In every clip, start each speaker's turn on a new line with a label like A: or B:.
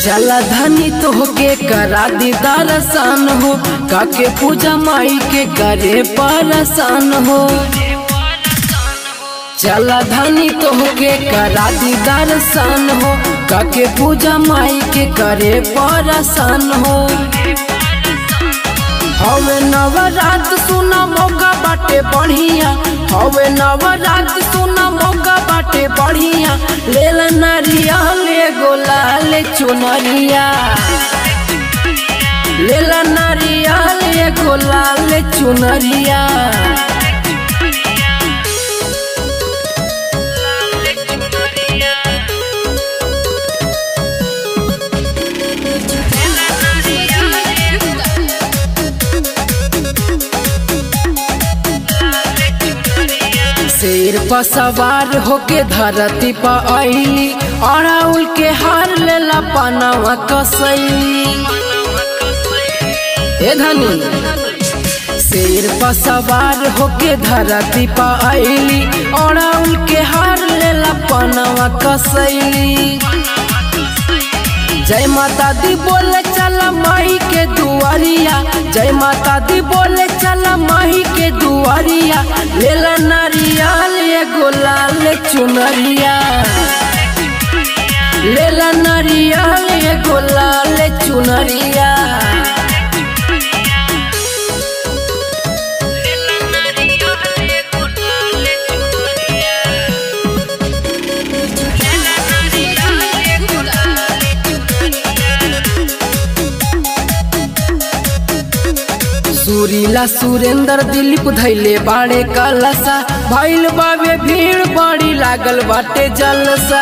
A: चला धनी तोहके करा दी दर्शन हो काके पूजा माई के करे परसान हो चला धनी तोहके करा दी दर्शन हो काके पूजा माई के करे परसान हो हवे नवरात सुना मौका बाटे बढ़िया हवे नवरात सुना मौका बाटे बढ़िया लेल नरिया ले गोला ले चुनरिया लेल नरिया ले गोला ले चुनरिया शेर पर सवार होके धरती पर अली अड़ाउल के हार लेला पनावा कसैली ए धनी शेर पर सवार होके धरती पर अली अड़ाउल के हार लेला पनावा कसैली जय माता दी बोले चला माही के दुआरिया जय माता दी बोले चला माही के दुआरिया लेला नारिया ले गोलाल चुनरिया लेला नारिया ले गोलाल चुनरिया सुरीला सुरेंद्र दिलीप धैले बाड़े कलसा भैल बाबे भीड़ बड़ी लागल बाटे जलसा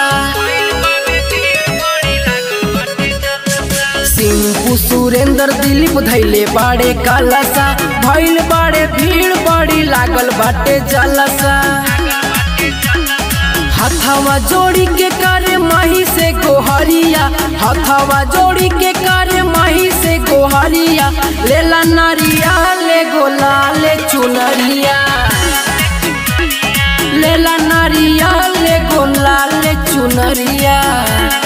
A: सिंपू सुरेंद्र दिलीप धैले बाड़े कलसा भैल बाड़े भीड़ बड़ी लागल बाटे जलसा हथवा जोड़ी के करे माही से गोहरिया हथवा जोड़ी के करे माही से गोहरिया लेला नारिया ले गोला ले चुनरिया लेला नारिया ले गोला ले चुनरिया